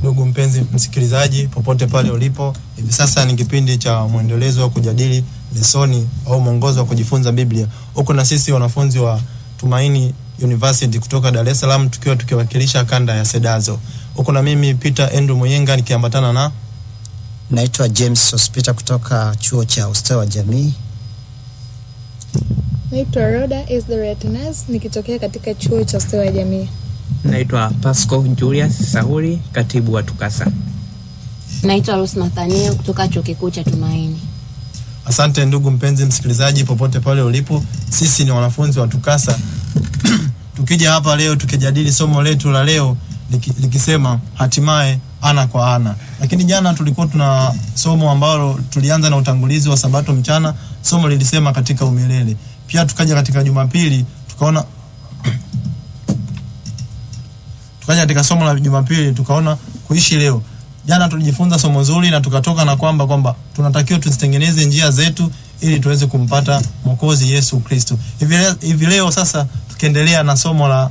Ndugu mpenzi msikilizaji, popote pale ulipo, hivi sasa ni kipindi cha mwendelezo wa kujadili lesoni au mwongozo wa kujifunza Biblia, huku na sisi wanafunzi wa Tumaini University kutoka Dar es Salaam tukiwa tukiwakilisha kanda ya Sedazo, huku na mimi Peter Andrew Muyenga nikiambatana na Naitwa James Sospita kutoka chuo cha ustawi wa jamii. Naitwa Roda Esdoretinas nikitokea katika chuo cha ustawi wa jamii. Naitwa Pasco Julius Sahuri, katibu wa TUCASA. Naitwa Rose Nathaniel kutoka chuo kikuu cha Tumaini. Asante ndugu mpenzi msikilizaji, popote pale ulipo, sisi ni wanafunzi wa TUCASA tukija hapa leo tukijadili somo letu la leo liki, likisema hatimaye ana kwa ana. Lakini jana tulikuwa tuna somo ambalo tulianza na utangulizi wa Sabato mchana, somo lilisema katika umilele. Pia tukaja katika Jumapili tukaona tukaja katika somo la Jumapili tukaona kuishi leo. Jana tulijifunza somo zuri na tukatoka na kwamba kwamba tunatakiwa tuzitengeneze njia zetu ili tuweze kumpata Mwokozi Yesu Kristo. Hivi leo, hivi leo sasa tukiendelea na somo la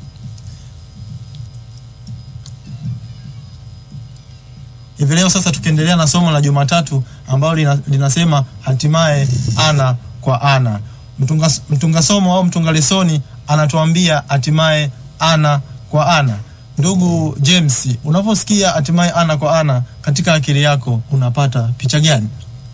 hivi leo sasa tukiendelea na somo la Jumatatu ambalo lina, linasema hatimaye ana kwa ana. Mtunga, mtunga somo au mtunga lesoni anatuambia hatimaye ana kwa ana. Ndugu James, unaposikia hatimaye ana kwa ana katika akili yako unapata picha gani?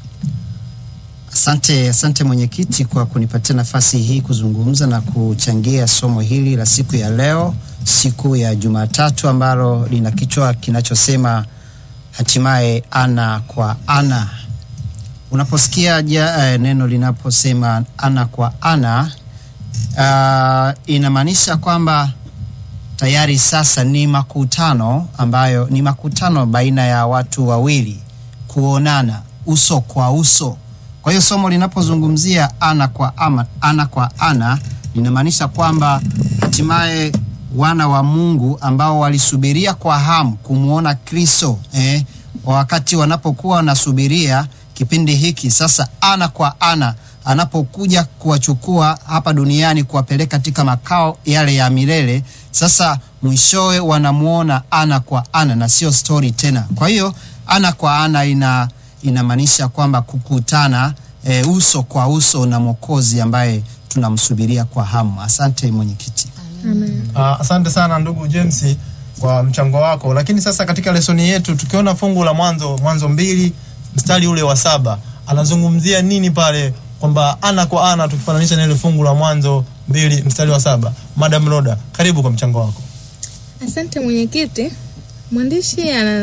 Asante, asante mwenyekiti kwa kunipatia nafasi hii kuzungumza na kuchangia somo hili la siku ya leo, siku ya Jumatatu ambalo lina kichwa kinachosema hatimaye ana kwa ana. Unaposikia ja, eh, neno linaposema ana kwa ana uh, inamaanisha kwamba tayari sasa ni makutano ambayo ni makutano baina ya watu wawili kuonana uso kwa uso. Kwa hiyo somo linapozungumzia ana kwa ama, ana kwa ana linamaanisha kwamba hatimaye wana wa Mungu ambao walisubiria kwa hamu kumwona Kristo eh, wakati wanapokuwa wanasubiria kipindi hiki sasa, ana kwa ana anapokuja kuwachukua hapa duniani kuwapeleka katika makao yale ya milele, sasa mwishowe wanamwona ana kwa ana na sio stori tena. Kwa hiyo ana kwa ana ina inamaanisha kwamba kukutana e, uso kwa uso na Mwokozi ambaye tunamsubiria kwa hamu. Asante mwenyekiti. Amen. Uh, asante sana ndugu James kwa mchango wako. Lakini sasa katika lesoni yetu tukiona fungu la Mwanzo Mwanzo mbili mstari ule wa saba anazungumzia nini pale, kwamba ana kwa ana, tukifananisha na ile fungu la Mwanzo mbili mstari wa saba. Madam Roda, karibu kwa mchango wako. Asante mwenyekiti. Mwandishi ana